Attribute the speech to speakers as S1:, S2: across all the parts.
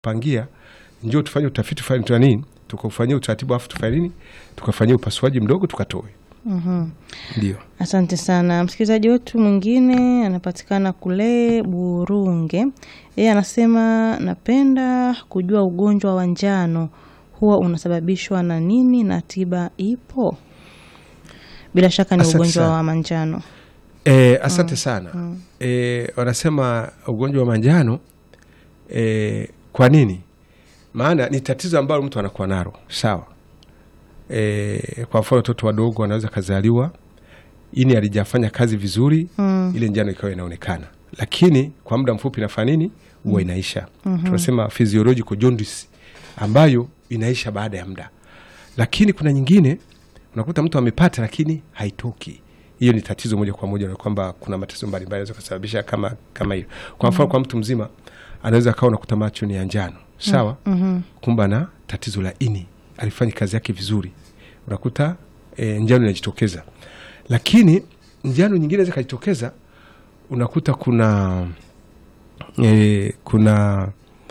S1: pangia, njoo tufanye utafiti fulani tuna nini, tukafanyia utaratibu afu tufanye nini, tukafanyia upasuaji mdogo tukatoe.
S2: Mhm.
S1: Ndio.
S2: Asante sana. Msikilizaji wetu mwingine anapatikana kule Burunge. Yeye anasema napenda kujua ugonjwa wa njano huwa unasababishwa na nini na tiba ipo? Bila shaka ni
S1: Asante
S2: ugonjwa
S1: sana.
S2: wa manjano.
S1: E, asante sana. E, wanasema ugonjwa wa manjano e, kwa nini? Maana ni tatizo ambalo mtu anakuwa nalo, sawa. E, kwa mfano watoto wadogo wanaweza kazaliwa ini alijafanya kazi vizuri
S2: Mm.
S1: ile njano ikawa inaonekana, lakini kwa muda mfupi inafanya nini? Huwa inaisha. Tunasema physiological jaundice ambayo inaisha baada ya muda, lakini kuna nyingine unakuta mtu amepata lakini haitoki. Hiyo ni tatizo moja kwa moja, na kwamba kuna matatizo mbalimbali yanaweza kusababisha kama kama hiyo. Kwa mfano kwa mtu mzima anaweza akawa unakuta macho ni ya njano, sawa, kumbe ana tatizo la ini, alifanya kazi yake vizuri, unakuta e, njano inajitokeza. Lakini njano nyingine inaweza ikajitokeza, unakuta kuna e, kuna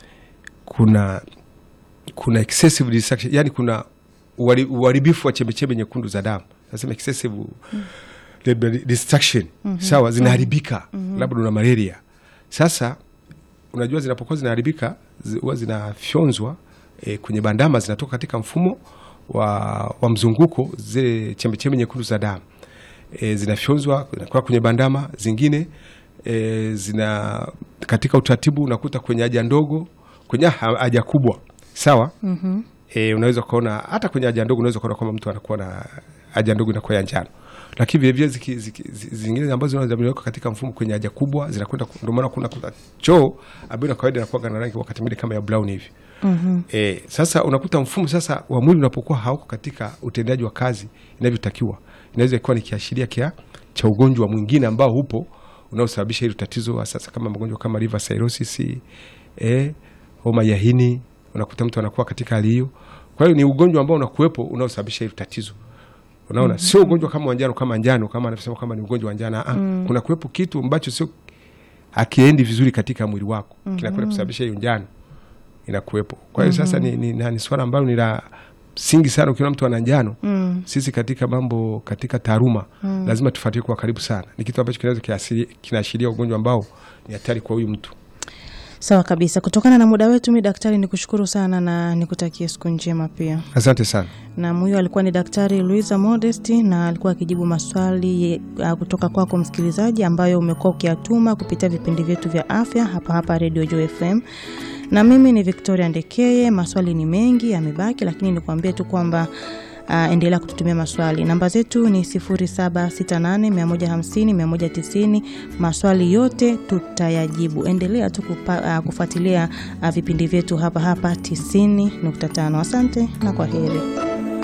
S1: kuna kuna excessive destruction, yani kuna uhari- uharibifu wa chembechembe nyekundu za damu, nasema excessive red destruction, sawa, zinaharibika, labda una malaria. Sasa unajua zinapokuwa zinaharibika zi- huwa zinafyonzwa e, kwenye bandama, zinatoka katika mfumo wa, wa mzunguko, zile chembechembe nyekundu za damu e, zinafyonzwa zinakuwa kwenye bandama, zingine e, zina katika utaratibu unakuta kwenye haja ndogo, kwenye ha- haja kubwa, sawa
S2: Mhm.
S1: e, unaweza ukaona hata kwenye haja ndogo unaweza ukaona kwamba mtu anakuwa na haja ndogo inakuwa ya njano, lakini vilevile ziki- ziki- zi- zingine ambazo zinaweka katika mfumo kwenye haja kubwa zinakwenda, ku- ndio maana kuna kuna choo ambayo na kawaida inakuwa na rangi wakati mwingine kama ya brown hivi.
S2: Mhm.
S1: E, sasa unakuta mfumo sasa wa mwili unapokuwa hauko katika utendaji wa kazi inavyotakiwa, inaweza ikuwa ni kiashiria kia cha ugonjwa mwingine ambao upo unaosababisha hilo tatizo wa sasa, kama magonjwa kama liver cirrhosis, e, homa ya ini, unakuta mtu anakuwa katika hali hiyo. Kwa hiyo ni ugonjwa ambao unakuwepo unaosababisha hilo tatizo. Unaona, sio ugonjwa kama wa njano kama njano kama anavyosema kama ni ugonjwa wa njano. Ah, kuna kuwepo kitu ambacho sio akiendi vizuri katika mwili wako kinakwenda kusababisha hiyo njano inakuwepo. Kwa hiyo sasa ni, ni, ni, ni swala ambalo ni la msingi sana. Ukiona mtu ana njano
S2: Mm.
S1: sisi katika mambo katika taaluma lazima tufuatilie kwa karibu sana. Ni kitu ambacho kinaweza kiasiri- kinaashiria ugonjwa ambao ni hatari kwa huyu mtu.
S2: Sawa kabisa. Kutokana na muda wetu, mi daktari nikushukuru sana na nikutakie siku njema pia.
S1: Asante sana.
S2: na huyo alikuwa ni Daktari Luisa Modesti na alikuwa akijibu maswali uh, kutoka kwako msikilizaji, ambayo umekuwa ukiyatuma kupitia vipindi vyetu vya afya hapa hapa Radio Joy FM. Na mimi ni Victoria Ndekeye. Maswali ni mengi yamebaki, lakini nikuambie tu kwamba Uh, endelea kututumia maswali. Namba zetu ni 0768150190. Maswali yote tutayajibu. Endelea tu kupa, uh, kufuatilia uh, vipindi vyetu hapa hapa 90.5. Asante na kwa heri.